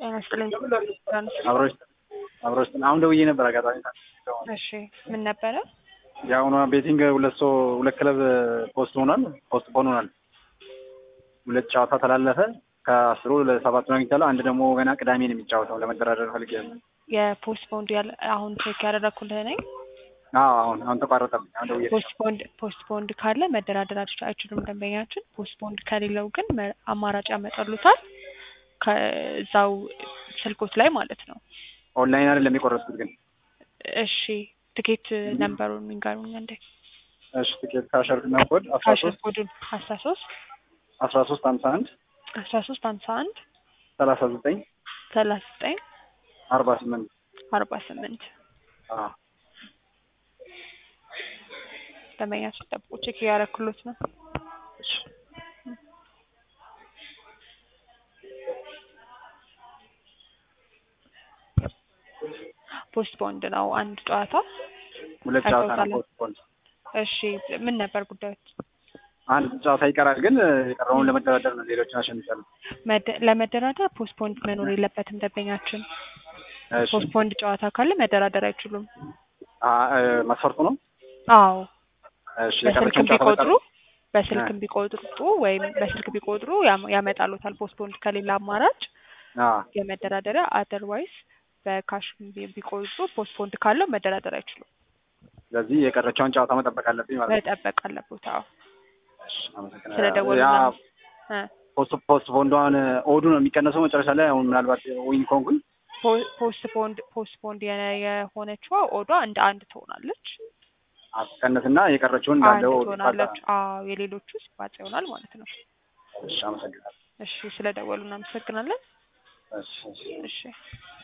ጤና ይስጥልኝ። አብሮች አብሮች አሁን ደውዬ ነበር አጋጣሚ እሺ ምን ነበረ? የአሁኗ ቤቲንግ ሁለት ሰው ሁለት ክለብ ፖስት ሆኗል ፖስት ፖን ሆኗል። ሁለት ጨዋታ ተላለፈ። ከአስሩ ለሰባቱ ነው አግኝቻለሁ። አንድ ደግሞ ገና ቅዳሜ ነው የሚጫወተው። ለመደራደር ፈልጌያለሁ። የፖስት ፖንድ ያለ አሁን ቼክ ያደረኩልህ ነኝ። አዎ አሁን አሁን ተቋረጠብኝ። አሁን ደውዬ ፖስት ፖንድ ፖስት ፖንድ ካለ መደራደር አች- አይችሉም ደንበኛችን። ፖስት ፖንድ ከሌለው ግን መ- አማራጭ ያመጣሉታል ከዛው ስልኮት ላይ ማለት ነው። ኦንላይን አይደለም የቆረጥኩት ግን። እሺ ትኬት ነምበሩን ንገሩኝ እንዴ። እሺ ትኬት ካሸር እና ኮድ አስራ ካሽር ሶስት ኮዱን አስራ ሶስት አስራ ሶስት ሀምሳ አንድ አስራ ሶስት ሀምሳ አንድ ሰላሳ ዘጠኝ ሰላሳ ዘጠኝ አርባ ስምንት አርባ ስምንት ደንበኛችን ጠብቁ። ቼክ እያደረኩሎት ነው። ፖስት ፖንድ ነው አንድ ጨዋታ። ሁለት ጨዋታ ነው አይተውታል። ፖስት ፖን። እሺ ምን ነበር ጉዳዮች? አንድ ጨዋታ ይቀራል ግን የቀረውን ለመደራደር ነው። ሌሎችን አሸንቻለሁ። መደ- ለመደራደር ፖስት ፖንድ መኖር የለበትም ደንበኛችን። እሺ ፖስት ፖንድ ጨዋታ ካለ መደራደር አይችሉም። አ- እ፣ መስፈርቱ ነው። አዎ እሺ በስልክም የቀረችውን ጨዋታ ቢቆጥሩ በቀር በስልክም ቢቆጥሩ ወይም በስልክ ቢቆጥሩ ያም- ያመጣሉታል። ፖስት ፖንድ ከሌላ አማራጭ አዎ የመደራደሪያ አደርዋይስ በካሽ ቢ- ቢቆጥሩ ፖስት ፖንድ ካለው መደራደር አይችሉም። ስለዚህ የቀረችውን ጨዋታ መጠበቅ አለብኝ ማለት ነው። መጠበቅ አለበት። አዎ እሺ፣ አመሰግናለሁ። ስለደወሉ ያ እ ፖስት ፖስት ቦንዷን ኦዱ ነው የሚቀነሰው መጨረሻ ላይ አሁን ምናልባት ዊን ኮንኩኝ ፖ- ፖስት ፖንድ ፖስት ፖንድ የነ- የሆነችዋ ኦዷ እንደ አንድ ትሆናለች። አስቀነስና የቀረችውን አንድ እንዳለው ትሆናለች። አዎ የሌሎቹ ሲባዛ ይሆናል ማለት ነው። እሺ፣ አመሰግናለሁ። እሺ ስለደወሉ እናመሰግናለን። እሺ፣ እሺ። እሺ